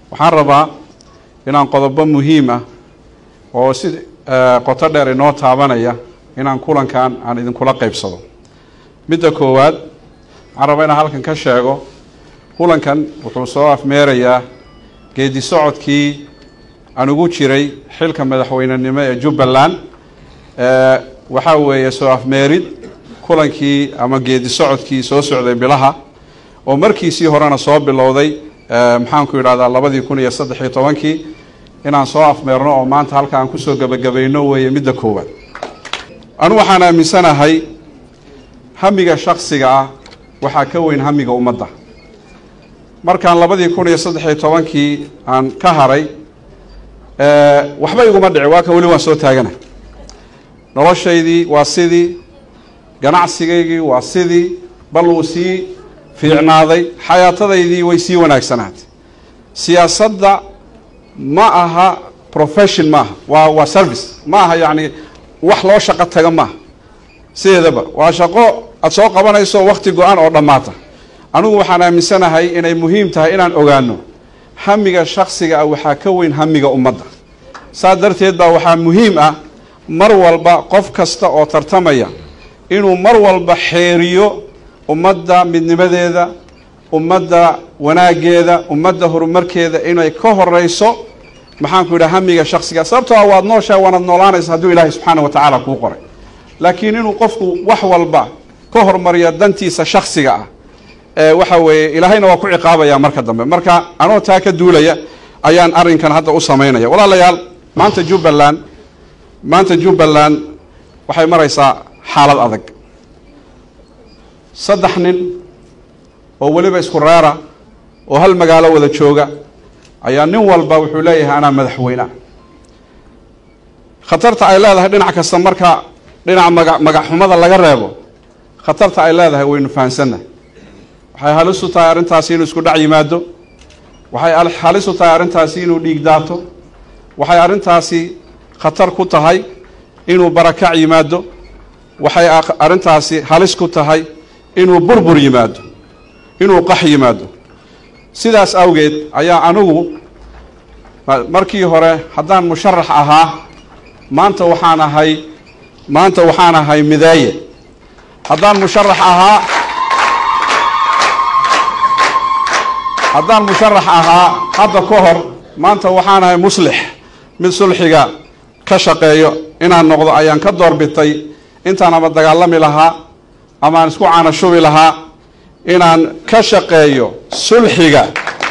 waxaan rabaa inaan qodobo muhiim ah oo si qoto dheer inoo taabanaya inaan kulankan aan idinkula qeybsado midda koowaad waxaan rabaa inaan halkan ka sheego kulankan wuxuu soo afmeerayaa geedi socodkii aan ugu jiray xilka madaxweynenimo ee jubbaland waxaa weeye soo afmeerid kulankii ama geedi socodkii soo socday bilaha oo markiisii horena soo bilowday maxaanku yidhahdaa labadii kun iyo saddex iyo tobankii inaan soo afmeerno oo maanta halka aan kusoo gebagabayno weeye midda koowaad anu waxaan aaminsanahay hamiga shaksiga ah waxaa ka weyn hamiga ummadda markaan labadii kun iyo saddex iyo tobankii aan ka haray waxba iguma dhici waa kan weli waan soo taagana noloshaydii waa sidii ganacsigaygii waa sidii bal uu sii fiicnaaday xayaatadaydii way sii wanaagsanaatay siyaasadda ma aha profession maaha waa waa service ma aha yacni wax loo shaqo taga maaha sideedaba waa shaqo aada soo qabanayso wakti go-an oo dhammaata anigu waxaan aaminsanahay inay muhiim tahay inaan ogaano hamiga shaksiga ah waxaa ka weyn hamiga ummadda saas darteed baa waxaa muhiim ah mar walba qof kasta oo tartamaya inuu mar walba xeeriyo ummadda midnimadeeda ummadda wanaaggeeda ummadda horumarkeeda inay ka horeyso maxaanku yidhaha hamiga shaksiga sababtoo ah waad nooshahay waanad noolaanaysa hadduu ilaahay subxaana wa tacaala kuu qoray laakiin inuu qofku wax walba ka hormariyo dantiisa shaksiga ah waxa weeye ilaahayna waa ku ciqaabaya marka dambe marka anoo taa ka duulaya ayaan arrinkan hadda u samaynaya walaalayaal maanta jubbaland maanta jubbaland waxay maraysaa xaalad adag saddex nin oo weliba isku reera oo hal magaalo wada jooga ayaa nin walba wuxuu leeyahay anaa madaxweyne khatarta ay leedahay dhinac kasta marka dhinaca maga magaxxumada laga reebo khatarta ay leedahay waynu fahansannahay waxay halis u tahay arrintaasi inuu isku dhac yimaado waxay halis u tahay arrintaasi inuu dhiig daato waxay arrintaasi khatar ku tahay inuu barakac yimaado waxay arrintaasi halis ku tahay inuu burbur yimaado inuu qax yimaado sidaas awgeed ayaa anigu markii hore haddaan musharax ahaa maanta waxaan ahay maanta waxaan ahay midaaye haddaan musharax ahaa haddaan musharax ahaa hadda ka hor maanta waxaan ahay muslix mid sulxiga ka shaqeeyo inaan noqdo ayaan ka doorbitay intaan ama dagaalami lahaa ama aan isku caanashubi lahaa inaan ka shaqeeyo sulxiga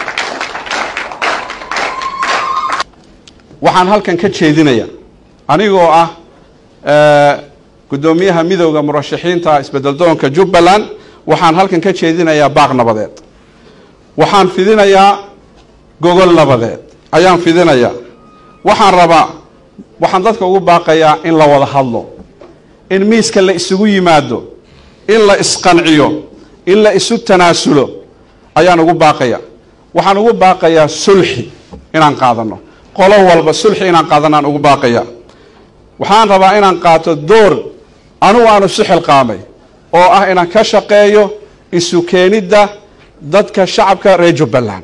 waxaan halkan ka jeedinaya anigoo ah guddoomiyaha midowda murashaxiinta isbeddeldoonka jubbaland waxaan halkan ka jeedinayaa baaq nabadeed waxaan fidinayaa gogol nabadeed ayaan fidinayaa waxaan rabaa waxaan dadka ugu baaqayaa in la wada hadlo in miiska la isugu yimaado in la isqanciyo in la isu tanaasulo ayaan ugu baaqaya waxaan ugu baaqayaa sulxi inaan qaadano qolo walba sulxi inaan qaadanaan ugu baaqaya waxaan rabaa inaan qaato door anugu aanu isu xilqaamay oo ah inaan ka shaqeeyo isu keenidda dadka shacabka reer jubbaland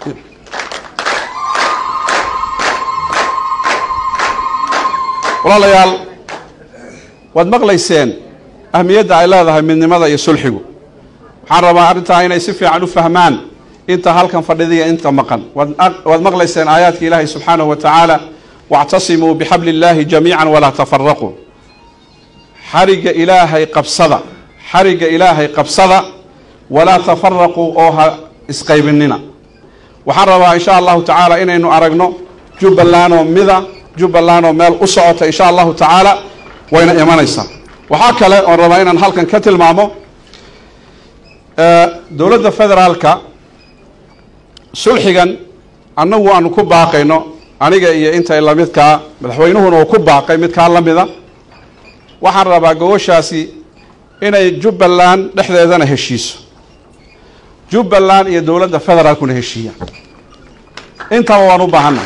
walaalayaal waad maqlayseen ahmiyadda ay leedahay midnimada iyo sulxigu waxaan rabaa arrintaa inay si fiican u fahmaan inta halkan fadhidiya inta maqan waad maqlayseen aayaadka ilaahay subxaanahu wa tacaala wactasimuu bixabli illaahi jamiica walaa tafaraquu xarigga ilaahay qabsada xarigga ilaahay qabsada walaa tafaraquu oo ha isqaybinina waxaan rabaa insha allahu tacaala inaynu aragno jubbaland oo mida jubbaland oo meel u socota insha allahu tacaala wayna imanaysaa waxaa kale oon rabaa inaan halkan ka tilmaamo dowladda federaalka sulxigan annagu aanu ku baaqayno aniga iyo intay lamidkaa madaxweynuhuna uu ku baaqay midkaa la mida waxaan rabaa gogoshaasi inay jubbaland dhexdeedana heshiiso jubbaland iyo dowladda federaalkuna heshiiyaan intaba waan u baahanna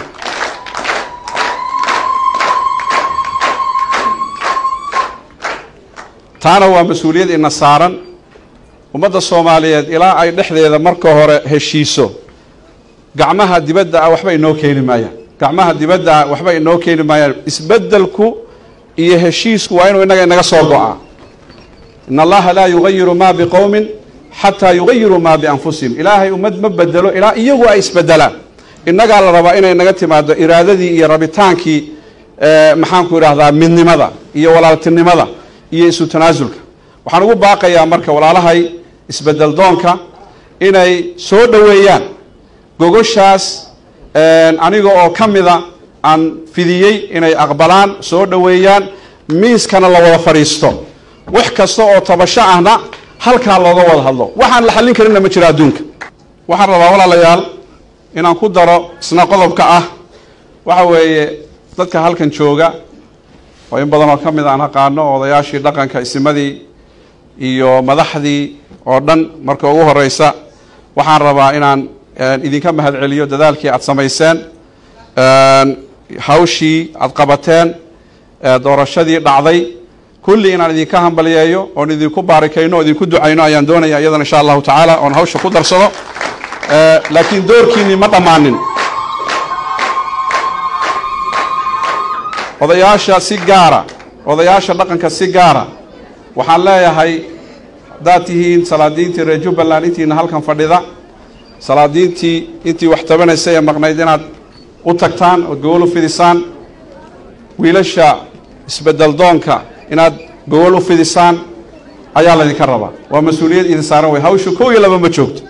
taana waa mas-uuliyad ina saaran ummadda soomaaliyeed ilaa ay dhexdeeda marka hore heshiiso gacmaha dibadda ah waxba inoo keeni maayaan gacmaha dibadda ah waxba inoo keeni maayaan isbeddelku iyo heshiisku waa inuu innaga inaga soo go-aa in allaha laa yugayiru ma biqowmin xataa yugayiruu maa bianfusihim ilaahay ummad ma bedelo ilaa iyagu ay isbedelaan innagaa la rabaa inay naga timaado iraadadii iyo rabitaankii maxaanku idhaahdaa midnimada iyo walaaltinimada iyo isu tanaasulka waxaan ugu baaqayaa marka walaalahay isbedel doonka inay soo dhoweeyaan gogoshaas aniga oo ka mida aan fidiyey inay aqbalaan soo dhoweeyaan miiskana la wada fadhiisto wax kasta oo tabasho ahna halkaa looga wada hadlo waxaan la xallin karinna ma jiro adduunka waxaan rabaa walaalayaal inaan ku daro isna qodobka ah waxa weeye dadka halkan jooga oo in badan oo ka mid aan aqaano odayaashii dhaqanka isimadii iyo madaxdii oo dhan marka ugu horeysa waxaan rabaa inaan idinka mahad celiyo dadaalkii aada samayseen hawshii aada qabateen doorashadii dhacday kulli inaan idinka hambaliyeeyo oon idinku baarikayno o idinku ducayno ayaan doonaya iyadana insha allahu tacaala oon hawsha ku darsado laakiin doorkiinii ma dhammaanin odayaasha si gaara odayaasha dhaqanka si gaara waxaan leeyahay haddaad tihiin salaadiintii reer jubbaland intiina halkan fadhida salaadiintii intii wax tabanaysay ee maqnayd inaad u tagtaan ood gogol u fidisaan wiilasha isbedel doonka inaad gogol u fidisaan ayaa laydinka rabaa waa mas-uuliyad idin saaran wey hawshu kow iyo laba ma joogto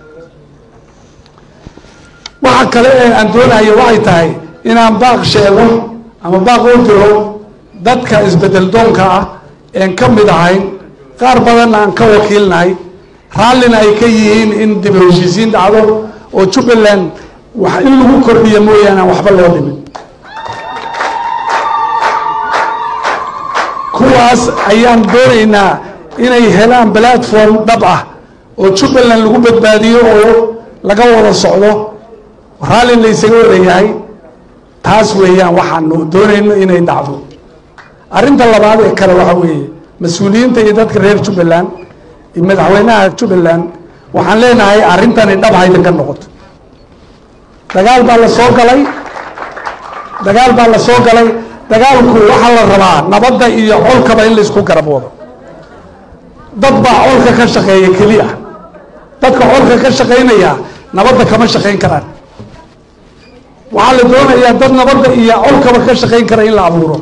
waxa kale ee aan doonayo waxay tahay inaan baaq sheego ama baaq u diro dadka isbedel doonka ah een ka mid ahayn qaar badanna aan ka wakiilnahay raallina ay ka yihiin in dib u heshiisiin dhacdo oo jubbaland wax in lagu kordhiyo mooyaane aan waxba loo dhimin kuwaas ayaan doonaynaa inay helaan platform dhab ah oo jubbaland lagu badbaadiyo oo laga wada socdo raalli la ysaga wadayahay taas weeyaan waxaanu doonayno inay dhacdo arrinta labaad ee kale waxa weeye mas-uuliyiinta iyo dadka reer jubbaland iyo madaxweynaha jubbaland waxaan leenahay arrintani dhab haydan ka noqoto dagaal baa la soo galay dagaal baa la soo galay dagaalku waxaa la rabaa nabadda iyo colkaba in laysku garab wado dad baa colka ka shaqeeya keliya dadka colka ka shaqaynaya nabadda kama shaqayn karaan waxaa la doonayaa dad nabadda iyo colkaba ka shaqayn kara in la abuuro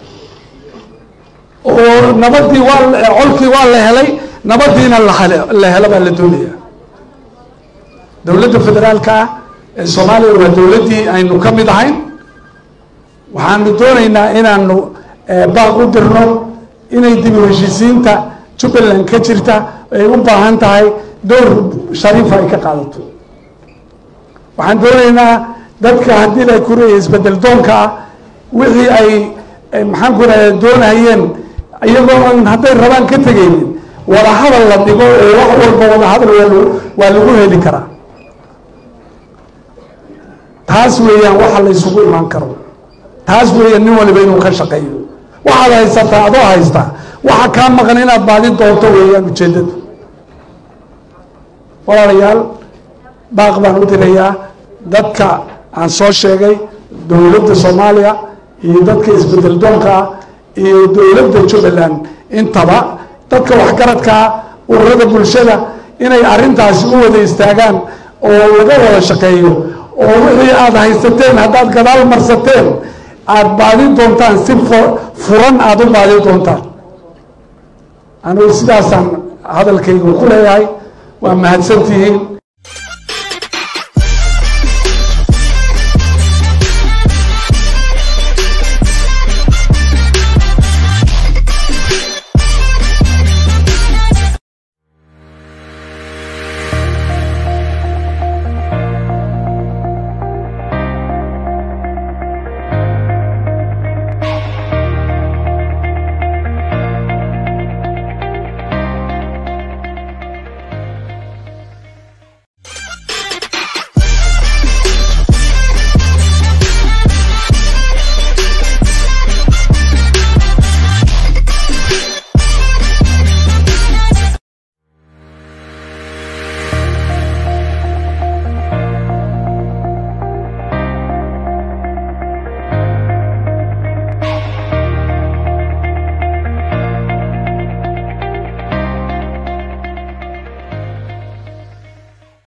oo nabadii waa colkii waa la helay nabadiina la helo baa la doonaya dowladda federaalka ah ee soomaaliya waa dowladdii aynu ka mid ahayn waxaanu doonaynaa inaanu baaq u dirno inay dib u heshiisiinta jubbaland ka jirta ay u baahan tahay dowr shariifa ay ka qaadato waxaan doonaynaa dadka haddii la kureeya isbedel doonka ah wixii ay maxaan ku raha doonayeen iyagoo aan hadday rabaan ka tegaynin wada hadal la dhigo oo wax walba wada hadal waa lagu heli karaa taas weeyaan waxa la ysugu imaan karo taas weeyaan nin waliba inuu ka shaqeeyo waxaad haysataa adoo haysta waxa kaa maqan inaad baadin doonto weeyaan ujeeddadu walaalayaal baaq baan u dirayaa dadka aan soo sheegay dowladda soomaaliya iyo dadka isbedel doonka ah iyo dowladda jubbaland intaba dadka waxgaradkaa ururada bulshada inay arrintaasi u wada istaagaan oo laga wada shaqeeyo oo wixii aada haysateen haddaad gadaal marsateen aada baadin doontaan si furan aada u baadin doontaan anugu sidaasaan hadalkaygu ku leeyahay waa mahadsantihiin